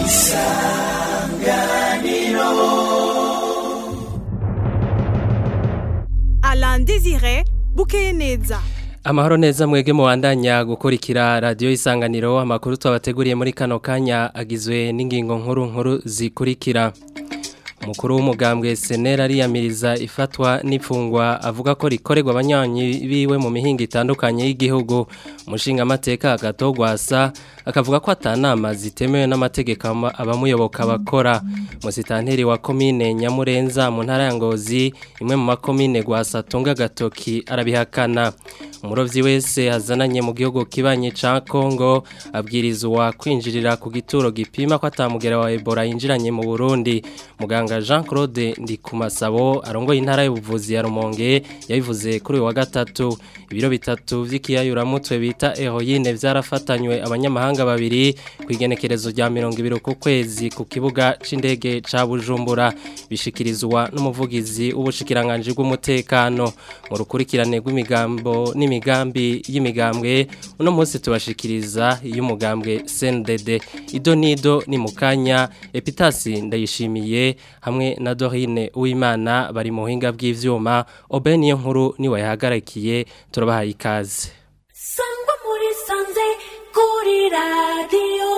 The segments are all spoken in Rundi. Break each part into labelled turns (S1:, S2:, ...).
S1: Alain Désiré bukeye neza
S2: Amahoro neza mwege muwandanya gukurikira radio isanganiro amakuru twabateguriye muri kano kanya agizwe n'ingingo nkuru nkuru zikurikira Umukuru w'umugambwe Senera ariyamiriza ifatwa n'ifungwa avuga ko rikorerwa abanyanyi biwe mu mihinga itandukanye y'igihugu umushinga amateka agatogwasa akavuga ko atanama zitemewe n'amategeko abamuyoboka bakora musitanteri wa komine Nyamurenza mu ntara ya Ngozi imwe mu makomine gwasa tunga gatoki arabihakana umurovyi wese hazananye mu gihugu kibanye ca Kongo abwirizwa kwinjirira ku gituro gipima ko atamugera wa Ebola yinjiranye mu Burundi muganga Jean Claude Ndikumasabo arongoye intara y'ubuvuzi ya Rumonge yabivuze kuri uyu wa gatatu ibiro bitatu vy'ikiyayuramutwe bita heroine vyarafatanywe abanyamahanga babiri kwigenekerezo rya 200 ku kwezi ku kibuga c'indege ca Bujumbura bishikirizwa n'umuvugizi w'ubushikiranganje bw'umutekano mu rukurikirane rw'imigambo n'imigambi y'imigambwe uno munsi tubashikiriza y'umugambwe CNDD ido nido ni mukanya Epitasi ndayishimiye hamwe na Dorine Uwimana bari mu buhinga bw'ivyuma Obeni nkuru ni wayahagarakiye turabahaye ikaze
S3: Sangwa muri sanze kuri radio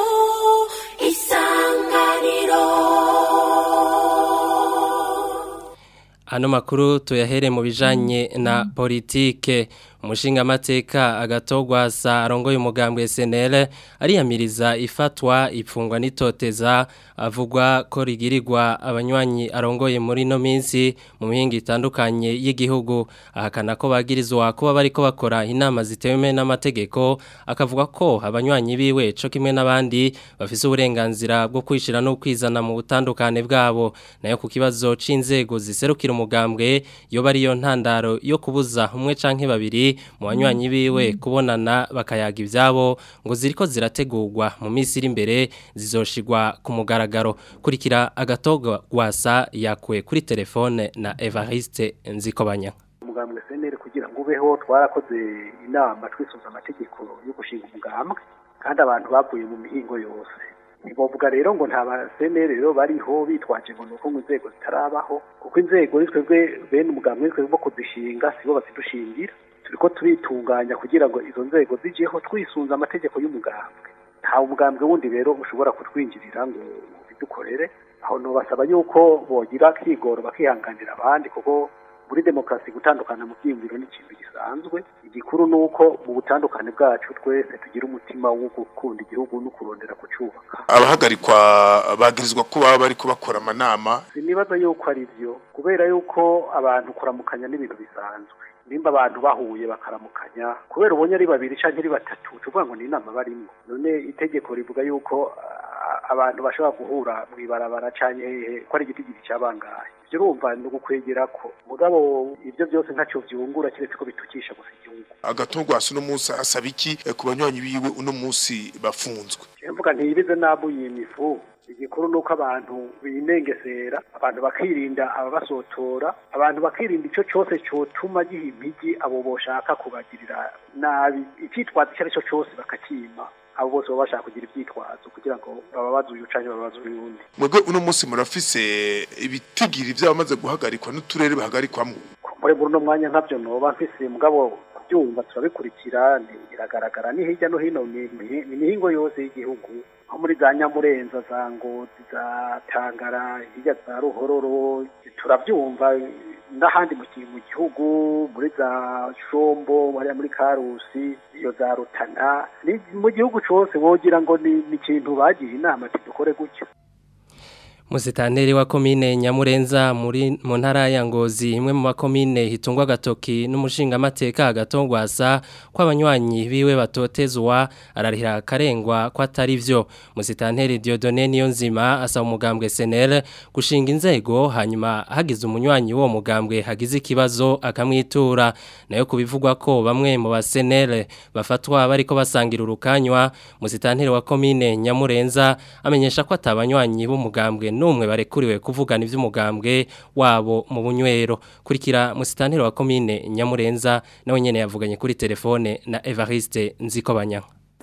S3: isanganiro
S2: Ano makuru tuyahere mu bijanye na politike umushinga amateka agatogwasa arongoye umugambwe SNL ariyamiriza ifatwa ipfungwa nitoteza avugwa ko rigirirwa abanywanyi arongoye muri no minsi mu mihinga itandukanye y'igihugu ahakana ko bagirizwa kuba bariko bakora inama zitewe n'amategeko akavuga ko abanywanyi biwe co kimwe n'abandi bafise uburenganzira bwo kwishira no kwizana mu butandukane bwabo nayo ku kibazo c'inzego ziserukira umugambwe yo bari yo ntandaro yo kubuza umwe canke babiri mu banywanyi biwe kubonana bakayaga ibyabo ngo ziriko zirategurwa mu minsi iri imbere zizoshigwa ku mugaragaro kurikira agatogo gwasa yakuwe kuri telefone na Evariste Nzikobanya
S4: umugambwe senere kugira ngo ubeho twarakoze inama twisunze amategeko yo gushinga umugambwe kandi abantu bavuye mu mihingo yose ntibavuga rero ngo nta basenere rero bariho bitwaje ngo nuko ngo inzego zitarabaho kuko inzego twebwe bene umugambwe twebwe bo kuzishinga sibo bazidushingira turiko turitunganya kugira ngo izo nzego zijeho twisunze amategeko y'umugambwe nta umugambwe wundi rero ushobora kutwinjirira ngo bidukorere aho nobasaba yuko bogira kigoro bakihanganira abandi kuko muri demokarasi gutandukana mu byiyumviro ni ikintu gisanzwe igikuru ni uko mu butandukane bwacu twese tugira umutima wo gukunda igihugu no kurondera kucyubaka
S5: abahagarikwa bagirizwa ko baba bari kubakora amanama
S4: sinibaza yuko ari byo kubera yuko abantu kuramukanya n'ibintu bisanzwe nimba abantu bahuye bakaramukanya kubera ubonye ari babiri cyangwa ari batatu tuvuga ngo ni inama barimo none itegeko rivuga yuko abantu bashobora guhura mu ibarabara cyangwa hehe ko ari igiti giti cyabangaye ibyo urumva ni ugukwegera ko mugabo ibyo byose ntacyo byungura keretse ko bitukisha gusa igihugu
S5: agatungwasi uno munsi asaba iki ku banywanyi biwe uno munsi bafunzwe
S4: mvuga ntiyibize nabuye imifu igikuru nuko abantu binengesera abantu bakirinda ababasotora abantu bakirinda ico cyose cyotuma giha impigi abo boshaka kubagirira nabi icyitwazo icyo ari cyo cyose bakakima abo bose baba bashaka kugira ibyitwazo kugira ngo bababaze uyu canke babaze uyundi
S5: mwebwe uno munsi murafise ibitigiri vy'abamaze guhagarikwa n'uturere bahagarikwamwo
S4: muri muri uno mwanya ntabyo noba mfise mugabo kubyumva turabikurikira biragaragara ni hirya no hino ni imihingo yose y'igihugu nko muri za nyamurenza za ngozi za tangara hirya za ruhororo turabyumva n'ahandi mu gihugu muri za shombo hariya muri karusi iyo za rutana mu gihugu cyose wogira ngo ni ikintu bagiye inama dukore gutyo
S2: Musitanteri wa komine Nyamurenza muri mu ntara ya Ngozi imwe mu makomine hitungwa gatoki n'umushinga amateka agatongwasa kw'abanywanyi biwe batotezwa ararihira karengwa ko atari vyo Musitanteri Dieudonne Niyonzima asaba umugambwe SNL gushinga inzego hanyuma hagize umunywanyi wo mugambwe hagize ikibazo akamwitura nayo kubivugwa ko bamwe mu ba SNL bafatwa bariko basangira urukanywa Musitanteri wa komine Nyamurenza amenyesha ko atabanywanyi b'umugambwe numwe barekuriwe kuvugana ivy'umugambwe wabo mu bunywero kurikira musitanteri wa komine Nyamurenza nawe nyene yavuganye kuri telefone na Evariste Nzikobanya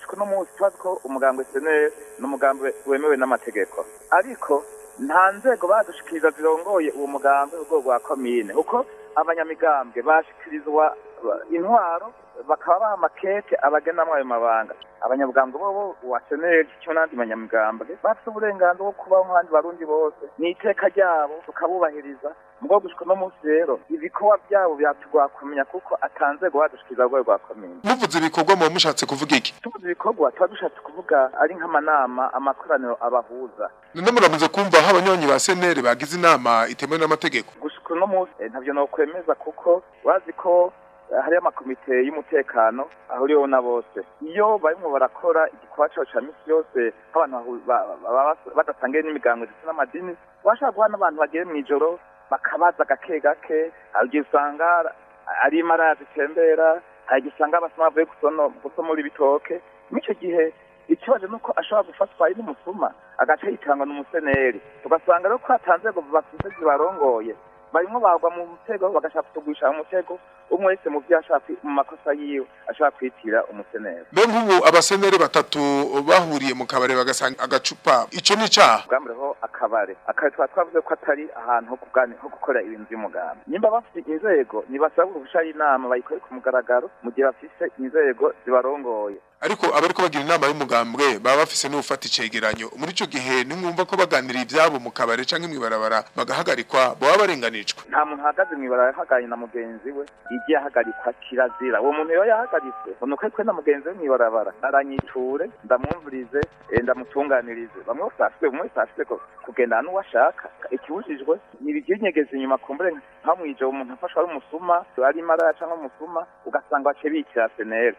S6: gushika uno munsi tubazi ko umugambi seneri ni umugambi wemewe n'amategeko ariko nta nzego badushikiriza zirongoye uwo mugambi urwego rwa komine kuko abanyamigambwe bashikirizwa intwaro bakaba baha amakete abagenamwo ayo mabanga abanyabwambwe bobo wa seneri cyo n'andi banyamigambwe bafite uburenganzira bwo kubaho nk'abandi barundi bose ni iteka ryabo tukabubahiriza mugabo gushika uno munsi rero ibikorwa byabo byatugwa kumenya kuko atanzego badushikiriza urwego rwa komine
S5: muvuze ibikorwa muba mushatse kuvuga iki
S6: tuvuze ibikorwa tuba dushatse kuvuga ari nk'amanama amakoraniro abahuza
S5: none muramaze kumva aho abanywanyi ba seneri bagize inama itemewe n'amategeko
S6: gushika uno munsi eh, ntavyo nokwemeza kuko bazi ko eh, hariyo amakomite y'umutekano ahuriweho na bose iyo barimwo barakora igikorwa cabo ca misi yose nk'abantu bahu- ba- ba- ba- badasangiye n'imigango ndetse n'amadini bashobora guha n'abantu bagiye mw'ijoro bakabaza gake gake hari igihe usanga ari imara zitembera hari igihe usanga abasoma bavuye gusono- gusomora ibitoke mw'ico gihe ikibazo nuko ashobora gufatwa ari n'umusuma agaca yitanga n'umuseneri tugasanga rero ko hatanze ngo bafise zibarongoye barimwo bagwa mu mutego bagashaka kutugwisha mu mutego umwe wese mu vyo ashaka kwi- mu makosa yiwe ashaka kwitira umuseneri
S5: mbe nk'ubu abaseneri batatu bahuriye mu kabare bagasanga agacupa ico ni icaha
S6: bwambereho akabare akabare twaba twavuze ko atari ahantu ho kuganira ho gukora ibintu by'umugambi nimba bafite inzego ntibasaba uruhusha y'inama bayikore ku mugaragaro mu gihe bafise inzego zibarongoye
S5: ariko abariko bagira inama y'umugambwe baba bafise n'ufata icegeranyo muri ico gihe nimwumva ko baganira ivyabo mu kabare canke mw'ibarabara bagahagarikwa boba barenganijwe
S6: nta muntu ahagaze mw'ibarara yahaganye na mugenzi we igiye ahagarikwa kirazira uwo muntu iyo yahagaritswe unuko twe na mugenzi we mw'ibarabara aranyiture ndamwumvirize eh, ndamutunganirize bamwe bose afite umwe wese afite ko kugendana n'uwo ashaka ikibujijwe ni ibiginyegeza inyuma kumbure nka mw'ijoro umuntu afashwe ari umusuma ari maraya canke umusuma ugasanga bace bikira seneri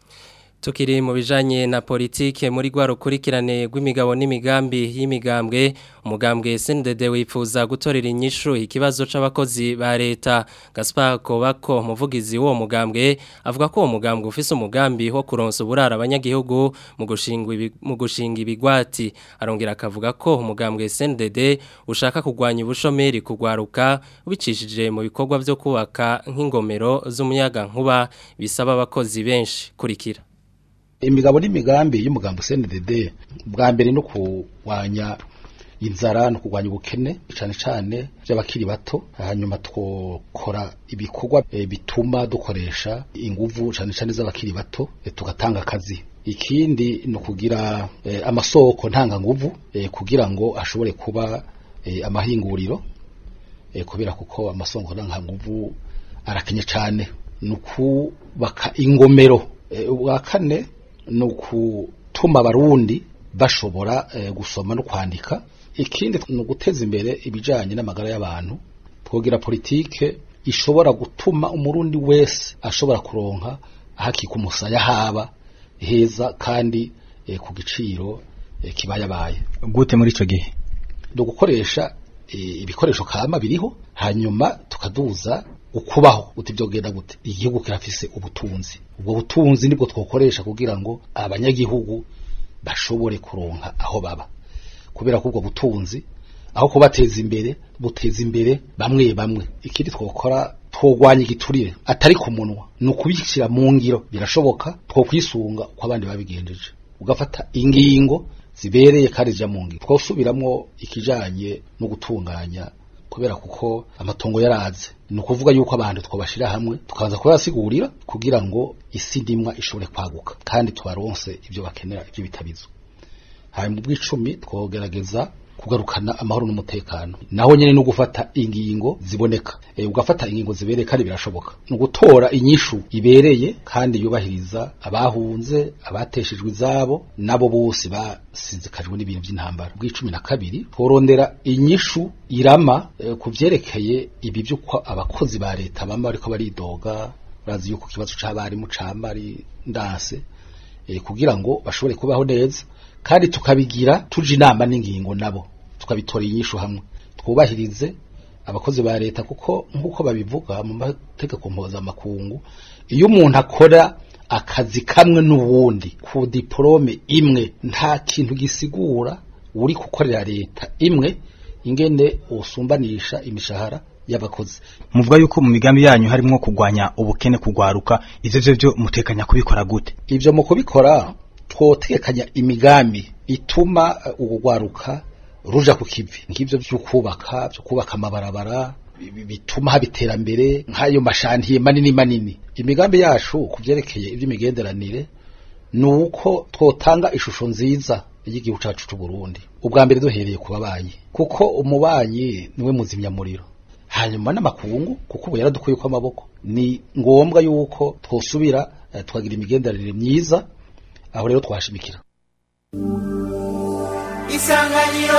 S2: Tukiri mu bijanye na politike muri gwa rukurikirane rw'imigabo n'imigambi y'imigambwe umugambwe SNDD wifuza gutorera inyishu ikibazo c'abakozi ba leta Gaspar Kobako muvugizi wo mugambwe avuga ko uwo mugambwe ufise umugambi wo kuronsa uburara abanyagihugu mu gushinga ibi- mu gushinga ibigwati arongera akavuga ko umugambwe SNDD ushaka kugwanya ubushomeri kugwaruka ubicishije mu bikorwa vyo kubaka nk'ingomero z'umuyaga nkuba bisaba abakozi benshi kurikira
S7: imigabo n'imigambi y'umugambi CNDD bwa mbere no kurwanya inzara no kurwanya ubukene cyane cyane by'abakiri bato hanyuma twokora ibikorwa eh, bituma dukoresha inguvu cyane cyane z'abakiri bato eh, tugatanga akazi ikindi ni ukugira eh, amasoko ntanganguvu eh, kugira ngo ashobore kuba eh, amahinguriro eh, kubera kuko amasoko ntanganguvu arakenye cyane ni ukubaka ingomero eh, ubwa kane ni ukutuma abarundi bashobora eh, gusoma no kwandika ikindi ni uguteza imbere ibijyanye n'amagara y'abantu twogira politike ishobora gutuma umurundi wese ashobora kuronka ahakika umusaya haba heza kandi eh, ku giciro eh, kibayabaye
S8: gute muri ico gihe
S7: ni ugukoresha eh, ibikoresho kama biriho hanyuma tukaduza ukubaho uti byogenda gute igihugu kirafise ubutunzi ubwo butunzi nibwo twokoresha kugira ngo abanyagihugu bashobore kuronka aho baba kubera ko ubwo butunzi aho kubateza imbere buteza imbere bamwe bamwe ikindi twokora twogwanya igiturire atari ku munwa ni ukubishyira mu ngiro birashoboka twokwisunga uko abandi babigenjeje ugafata ingingo zibereye kandi zija mu ngiro twosubiramwo ikijanye no gutunganya kubera kuko amatongo yaraze ni ukuvuga yuko abantu twabashira hamwe tukaza kubasigurira kugira ngo isi ndimwa ishobore kwaguka kandi tubaronse ibyo bakenera ibyo bitabizo hanyuma bw'icumi twogerageza kugarukana amahoro n'umutekano naho nyene no gufata ingingo ziboneka e, ugafata ingingo zibereye kandi birashoboka ni ugutora inyishu ibereye kandi yubahiriza abahunze abateshejwe izabo nabo bose basizikajwe n'ibintu by'intambara bw'icumi na kabiri tworondera inyishu irama e, ku vyerekeye ibi vy'uko abakozi ba leta bama bariko baridoga urazi yuko ikibazo c'abarimu cama ari ndanse e, kugira ngo bashobore kubaho neza kandi tukabigira tuje inama n'ingingo nabo tukabitora inyishu hamwe twubahirize abakozi ba leta kuko nk'uko babivuga mu mategeko mpuzamakungu iyo umuntu akora akazi kamwe n'ubundi ku diporome imwe nta kintu gisigura uri gukorera leta imwe ingene usumbanisha imishahara y'abakozi
S8: muvuga yuko mu migambi yanyu harimo kugwanya ubukene kugwaruka ivyo vyo vyo mutekanya kubikora gute
S7: ivyo mu kubikora twotekanya imigambi ituma uh, urugwaruka ruja ku kivi nk'ivyo vyo kubaka vyo kubaka amabarabara bi- bi- bituma haba iterambere nk'ayo mashantiye manini manini imigambi yacu ku vyerekeye ivy'imigenderanire ni uko twotanga ishusho nziza y'igihugu cacu c'u Burundi ubwa mbere duhereye ku babanyi kuko umubanyi niwe muzimyamuriro hanyuma n'amakungu kuko ubu yaradukuye ko amaboko ni ngombwa yuko twosubira eh, tukagira imigenderanire myiza aho rero twashimikira
S3: isanganiro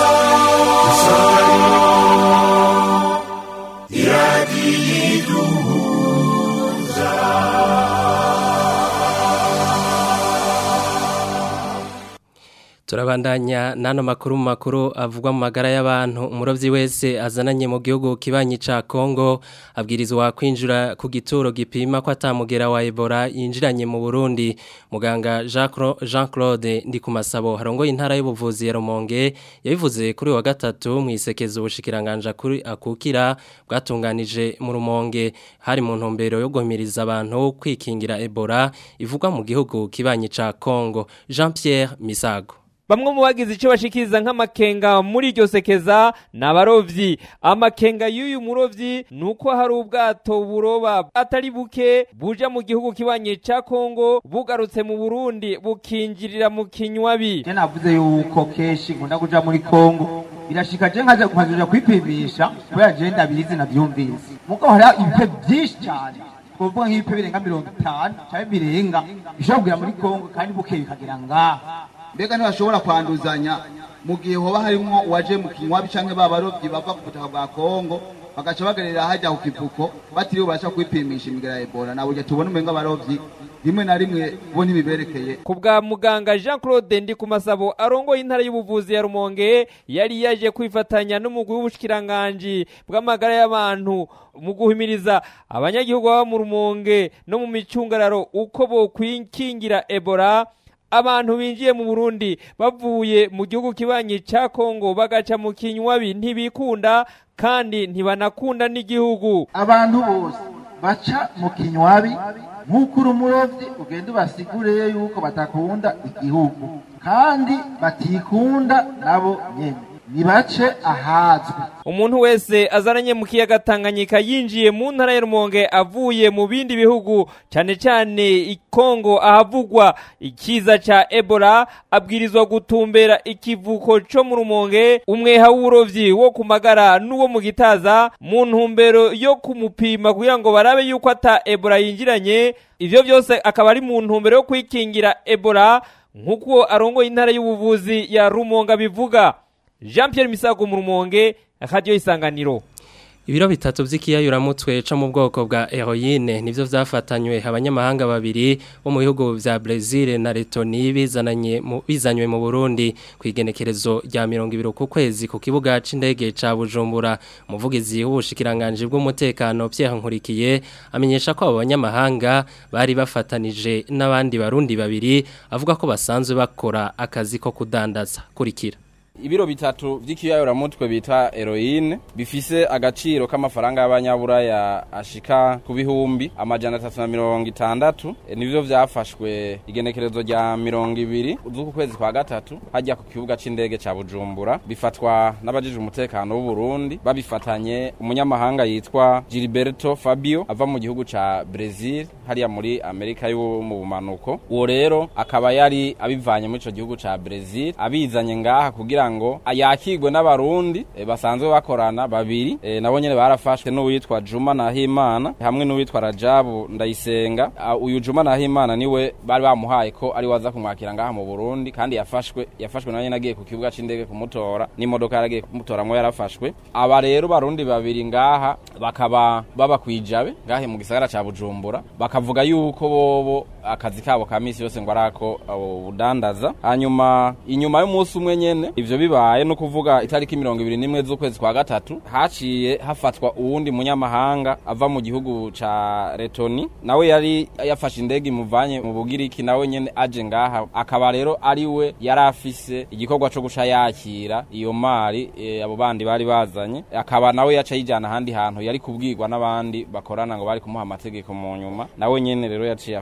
S2: Turabandanya nano makuru mu makuru avugwa mu magara y'abantu umurovyi wese azananye mu gihugu kibanyi ca Kongo abwirizwa kwinjira ku gituro gipima ko atamugera wa Ebola yinjiranye mu Burundi muganga Jean Claude ndi ku masabo harongo intara y'ubuvuzi ya Rumonge yabivuze kuri wa gatatu mu isekeza ubushikiranganja kuri akukira bwatunganije mu Rumonge hari mu ntumbero yo guhimiriza abantu kwikingira Ebola ivugwa mu gihugu kibanyi ca Kongo Jean Pierre Misago
S9: Bamwe mu bagize icyo bashikiriza nk'amakenga muri iryo sekeza ni abarovyi amakenga y'uyu murovyi ni uko hari ubwato buroba atari buke buja mu gihugu kibanye ca Kongo bugarutse mu Burundi bukinjirira mu kinywabi
S10: Je navuze yuko keshi nkunda kuja muri Kongo birashika je nkaja kumazuja kwipimisha kubera je ndabizi navyumvise muko hari ibipe vyinshi cyane twovuga nk'ibipe birenga mirongo itanu cyangwa birenga bishobora kugera muri Kongo kandi bukeye bikagera ngaha
S11: mbega ntibashobora kwanduzanya mu gihe hoba harimo uwaje mu kinywabi canke babarovyi bava ku butaka bwa kongo bagaca bagerera hajya ku kivuko batiriwe barasha kwipimisha imigera ya ebola na burya tubona umenga abarovyi rimwe na rimwe bo ntibiberekeye
S9: ku bwa muganga Jean Claude ndi ku masabo arongoye intara y'ubuvuzi ya Rumonge yari yaje kwifatanya n'umugwi w'ubushikiranganje bw'amagara y'abantu mu guhimiriza abanyagihugu baba mu Rumonge no mu micungararo uko bokwikingira Ebola abantu binjiye mu Burundi bavuye mu gihugu kibanyi ca Kongo bagaca mu kinywabi ntibikunda kandi ntibanakunda n'igihugu
S10: abantu bose baca mu kinywabi nk'uko uri umurovyi ugenda ubasigurire yuko batakunda igihugu kandi batikunda nabo nyene nibace ahazwi
S9: umuntu wese azananye mu kiyaga Tanganyika yinjiye mu ntara ya Rumonge avuye mu bindi bihugu cyane cyane ikongo ahavugwa ikiza ca Ebola abwirizwa gutumbera ikivuko co mu Rumonge umweha w'urovyi wo kumagara n'uwo mu gitaza mu ntumbero yo kumupima kugira ngo barabe yuko ata Ebola yinjiranye ivyo byose akaba ari mu ntumbero yo kwikingira Ebola nk'uko arongoye intara y'ubuvuzi ya Rumonge bivuga Jean Pierre Misago mu Rumonge radio isanganiro
S2: Ibiro bitatu vy'ikiyayuramutwe co mu bwoko bwa heroine nivyo vyafatanywe abanyamahanga babiri bo mu bihugu vya Brazil na Lettonie bizananye mu bizanywe mu Burundi kwigenekerezo rya 20 ku kwezi ku kibuga c'indege ca Bujumbura umuvugizi w'ubushikiranganje bw'umutekano Pierre Nkurikiye amenyesha ko abo banyamahanga bari bafatanije n'abandi barundi babiri avuga ko basanzwe bakora akazi ko kudandaza kurikira
S12: ibiro bitatu vy'ikiyayuramutwe bita heroine bifise agaciro k'amafaranga y'abanyaburaya ashika ku bihumbi amajana atatu na mirongo itandatu e, nivyo vyafashwe igenekerezo rya mirongo ibiri z'uku kwezi kwa gatatu hajya ku kibuga c'indege ca bujumbura bifatwa n'abajije umutekano w'u Burundi babifatanye umunyamahanga yitwa Gilberto Fabio ava mu gihugu ca Brazil hariya muri Amerika yo mu bumanuko uwo rero akaba yari abivanye muri ico gihugu ca Brazil abizanye ngaha kugira ngo yakigwe n'abarundi e, basanzwe bakorana babiri e, nabo nyene barafashwe n'uwitwa Juma Nahimana hamwe n'uwitwa Rajabu Ndayisenga uh, uyu Juma Nahimana niwe bari bamuhaye ko ari waza kumwakira ngaha mu Burundi kandi yafashwe yafashwe nawe nagiye ku kibuga c'indege kumutora n'imodoka yaragiye kumutoramwo yarafashwe aba rero barundi babiri ngaha bakaba baba kwijabe ngahe mu gisagara ca Bujumbura bakavuga yuko bobo akazi kabo ka misi yose ngo arako ubudandaza hanyuma inyuma y'umunsi umwe nyene ivyo bibaye no kuvuga itariki mirongo ibiri n'imwe z'ukwezi kwa gatatu haciye hafatwa uwundi munyamahanga ava mu gihugu ca Letoni nawe yari yafashe indege imuvanye mu Bugiriki nawe nyene aje ngaha akaba rero ari we yari afise igikorwa co guca yakira iyo mari e, abo bandi bari bazanye akaba nawe yaca yijana ahandi hantu yari kubwirwa n'abandi bakorana ngo bari kumuha amategeko mu nyuma nawe nyene rero yaciye afatwa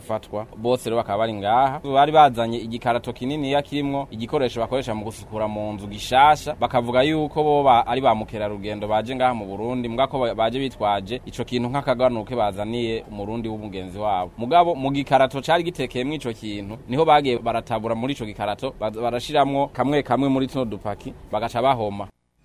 S12: bose rero bakaba bari ngaha bari bazanye igikarato kinini ya kirimwo igikoresho bakoresha mu gusukura mu nzu gishasha bakavuga yuko bo ba- ari ba mukerarugendo baje ngaha mu Burundi mbwa ko ba- baje bitwaje ico kintu nk'akaganuke bazaniye umurundi w'umugenzi wabo mugabo mu gikarato cari gitekeyemwo ico kintu niho bagiye baratabura muri ico gikarato baza- barashiramwo kamwe kamwe muri tuno dupaki bagaca bahoma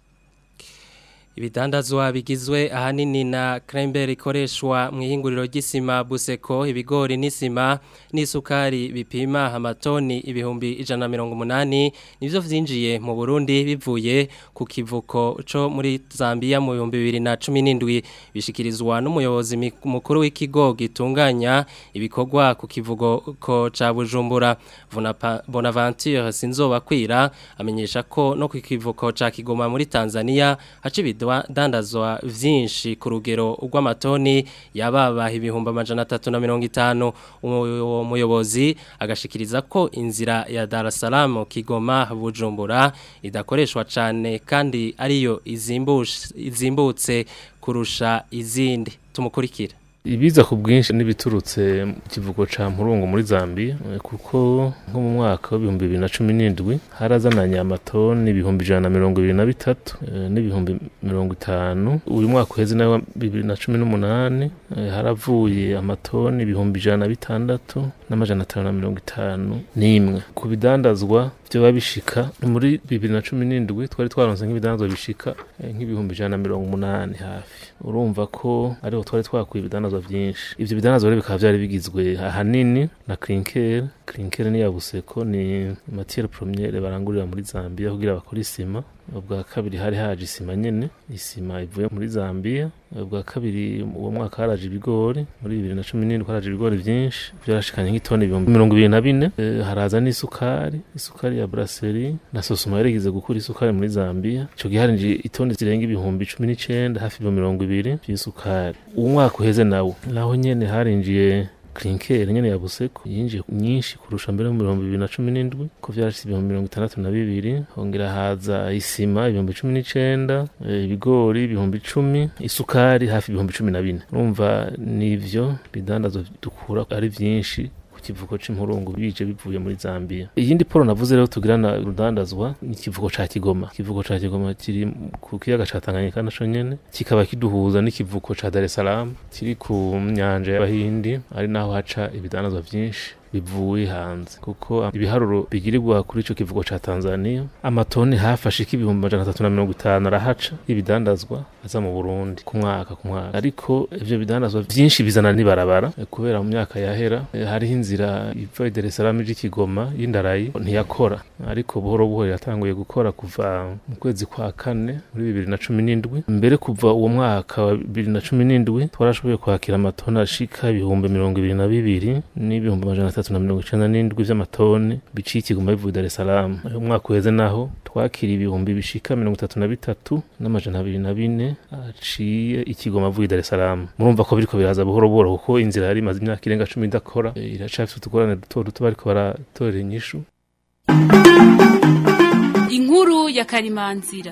S2: Ibidandazwa bigizwe ahanini na krember ikoreshwa mu ihinguriro ry'isima buseko ibigori n'isima n'isukari bipima amatoni ibihumbi ijana na mirongo umunani nivyo vyinjiye mu Burundi bivuye ku kivuko co muri Zambia mu bihumbi bibiri na cumi n'indwi bishikirizwa n'umuyobozi mi- mukuru w'ikigo gitunganya ibikorwa ku kivugo ko ca Bujumbura Vonapa- Bonaventure Sinzobakwira amenyesha ko no ku kivuko ca Kigoma muri Tanzania haca ibidandazwa vyinshi ku rugero rw'amatoni yababa ibihumbi amajana atatu na mirongo itanu uwo muyobozi agashikiriza ko inzira ya Dar es Salaam Kigoma Bujumbura idakoreshwa cane kandi ariyo izimbush- izimbutse kurusha izindi tumukurikira
S13: ibiza ku bwinshi n'ibiturutse mu kivugo ca mpurungu muri Zambia eh, kuko nko mu mwaka w'ibihumbi bibiri na cumi n'indwi harazananye amatoni ibihumbi ijana na mirongo ibiri na bitatu eh, n'ibihumbi mirongo itanu uyu mwaka uheze nawe wa bibiri na cumi n'umunani eh, haravuye amatoni ibihumbi ijana na bitandatu n'amajana atanu na mirongo itanu n'imwe ku bidandazwa vyoba bishika muri bibiri na cumi n'indwi twari twaronse nk'ibidandazwa bishika eh, nk'ibihumbi ijana na mirongo umunani hafi urumva ko ariho twari twakuye ibidandazwa vyinshi ivyo bidandazwa rero bikaba vyari bigizwe ahanini na klinker klinker ni yabuseko ni matière première barangurira muri Zambia kugira bakore isima ubwa kabiri hari haje isima nyene isima ivuye muri Zambia ubwa kabiri uwo mwaka haraje ibigori muri bibiri na cumi n'indwi haraje ibigori vyinshi vyarashikanye nk'itoni ibihumbi mirongo ibiri na bine Eh, haraza n'isukari isukari ya brasserie na sosoma yarigeze gukura isukari muri Zambia ico gihe harinje itoni zirenga ibihumbi cumi n'icenda hafi ibihumbi mirongo ibiri vy'isukari uwo mwaka uheze nawo naho nyene harinjiye Klinker nyene ya Buseko yinjiye nyinshi kurusha mbere mu bihumbi bibiri na cumi n'indwi ko vyarashitse ibihumbi mirongo itandatu na bibiri hongera haza isima ibihumbi cumi n'icenda eh, ibigori ibihumbi icumi isukari hafi ibihumbi cumi na bine urumva nivyo bidandazwa dukura ari vyinshi ku kivuko c'impurungu bije bivuye muri Zambia iyindi poro navuze rero tugirana urudandazwa ni ikivuko ca Kigoma ikivuko ca Kigoma kiri ku kiyaga ca Tanganyika naco nyene kikaba kiduhuza n'ikivuko ca Dar es Salaam kiri ku nyanja y'Abahindi ari naho haca ibidandazwa vyinshi bivuye hanze kuko ibiharuro bigirirwa kuri ico kivugo ca Tanzania amatoni hafi ashika ibihumbi amajana atatu na mirongo itanu arahaca y'ibidandazwa aza mu Burundi ku mwaka ku mwaka ariko ivyo bidandazwa vyinshi bizana n'ibarabara eh, kubera mu myaka yahera eh, hariho inzira iva i Dar es Salaam ija i Kigoma y'indarayi ntiyakora ariko buhoro buhoro yatanguye gukora kuva mu kwezi kwa kane muri bibiri na cumi n'indwi mbere kuva uwo mwaka wa bibiri na cumi n'indwi twarashoboye kwakira amatoni ashika ibihumbi mirongo ibiri na bibiri n'ibihumbi amajana atatu na mirongo icenda n'indwi vy'amatoni biciye i Kigoma bivuye i Dar es Salaam uyu mwaka uheze naho twakiriye ibihumbi bishika mirongo itatu na bitatu n'amajana abiri na bine aciye i Kigoma avuye i Dar es Salaam murumva ko biriko biraza buhoro buhoro kuko inzira yari imaze imyaka irenga cumi idakora eh, iracafise utugorane duto duto bariko baratorera inyishu
S14: inkuru ya karimanzira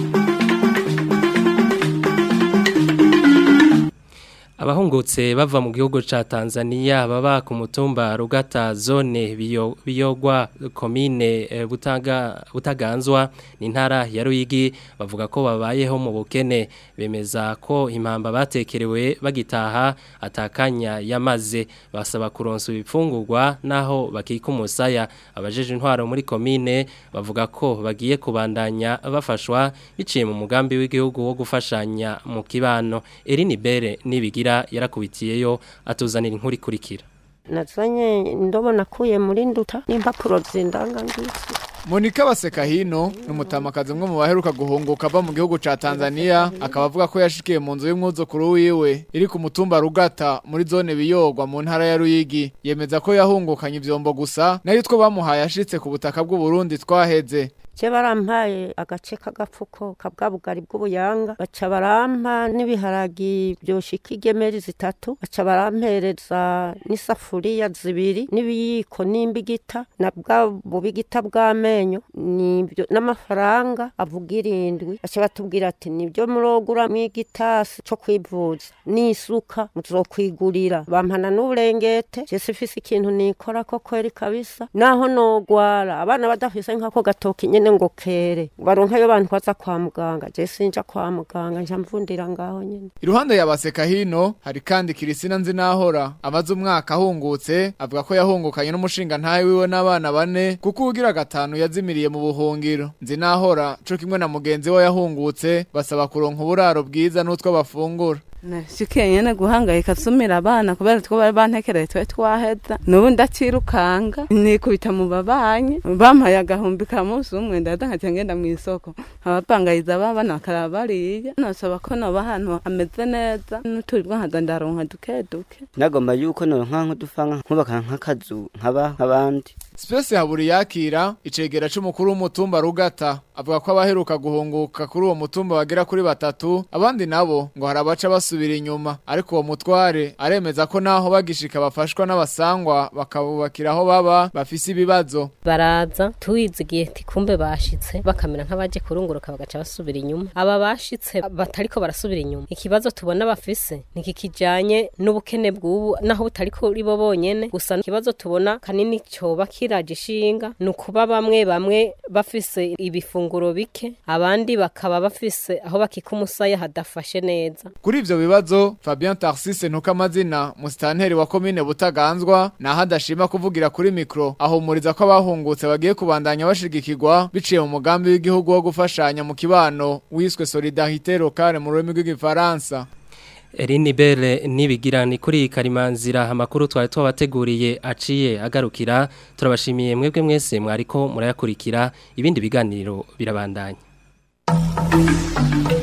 S2: Abahungutse bava mu gihugu ca Tanzania baba ku mutumba Rugata zone biyo, biyogwa komine e, butaga butaganzwa n'intara ya Ruyigi bavuga ko babayeho mu bukene bemeza ko impamba batekerewe bagitaha atakanya yamaze basaba kuronsa ibifungurwa naho bakika umusaya abajeje intwaro muri komine bavuga ko bagiye kubandanya bafashwa biciye mu mugambi w'igihugu wo gufashanya mu kibano Erini Bere nibigira yarakubitiyeyo atuzanira inkuru ikurikira
S15: nazanye indobo nakuye muri nduta n'impapuro zindanga ngisi
S16: Monika Basekahino ni umutamakazi umwe mu baheruka guhunguka ava mu gihugu ca Tanzania akaba avuga ko yashikiye mu nzu y'umwuzukuru wiwe iri ku mutumba Rugata muri zone biyogwa mu ntara ya Ruyigi yemeza ko yahungukanye ivyombo gusa nayo two bamuhaye ashitse ku butaka bw'u Burundi twaheze
S15: je barampaye agace k'agapfuko kabwa bugari bw'ubuyanga baca barampa n'ibiharagi byoshika igemeri zitatu baca barampereza n'isafuriya zibiri n'ibiyiko n'imbigita na bwa bubigita bw'amenyo nibyo n'amafaranga avuga irindwi baca batubwira ati nibyo murogura mw'igitasi co kwivuza n'isuka muzokwigurira bampana n'uburengete jese ifise ikintu nikora ko kweri kabisa naho nogwara abana badafise nk'ako gatoki nyene ngo kere baronkayo bantu baza kwa muganga je sinja kwa muganga nja mvundira ngaho nyene
S16: Iruhande ya baseka hino hari kandi Kirisina Nzinahora amaze umwaka ahungutse avuga ko yahungukanye n'umushinga ntaye wiwe n'abana bane kuko ugira gatanu yazimiriye mu buhungiro Nzinahora co kimwe na mugenzi we yahungutse basaba kuronka uburaro bwiza n'utwo bafungura
S17: nashikiye nyene guhangayika nsumira abana kubera two bari bantekereye twe twaheza n'ubu ndacirukanga nikubita mu babanyi bampaye agahumbi ka munsi umwe ndahita nkaca ngenda mw'isoko abapangayiza abana bakaraba bariye nasaba ko noba ahantu hameze neza n'uturirwa nkaza ndaronka duke duke
S18: nagomba yuko noronka nk'udufanga nkubaka nk'akazu nkaba nk'abandi
S16: Space haburi yakira icegera c'umukuru w'umutumba Rugata avuga ko abaheruka guhunguka kuri uwo mutumba bagera kuri batatu abandi nabo ngo harabaca basubira inyuma ariko uwo mutware aremeza ko naho bagishika bafashwa n'abasangwa bakabubakira aho baba bafise ibibazo
S19: baraza tuwizigiye tikumbe bashitse bakamera nk'abaje kurunguruka bagaca basubira inyuma aba bashitse batariko barasubira inyuma ikibazo tubona bafise niki kijanye n'ubukene bw'ubu naho butari kuri bo bonyene gusa ikibazo tubona kanini coba kiraje ishinga ni ukuba bamwe bamwe bafise ibifunguro bike abandi bakaba bafise aho bakika umusaya hadafashe neza
S16: Kuri ivyo bibazo Fabien Tarsise ntuka amazina musitanteri wa komine Butaganzwa naho adashima kuvugira kuri mikro ahumuriza ko abahungutse bagiye kubandanya bashigikirwa biciye mu mugambi w'igihugu wo gufashanya mu kibano wiswe Solidarité locale mu rurimi rw'igifaransa
S2: Erini Bele nibigira ni kuri karimanzira amakuru twari twabateguriye aciye agarukira turabashimiye mwebwe mwese mwariko murayakurikira ibindi biganiro birabandanya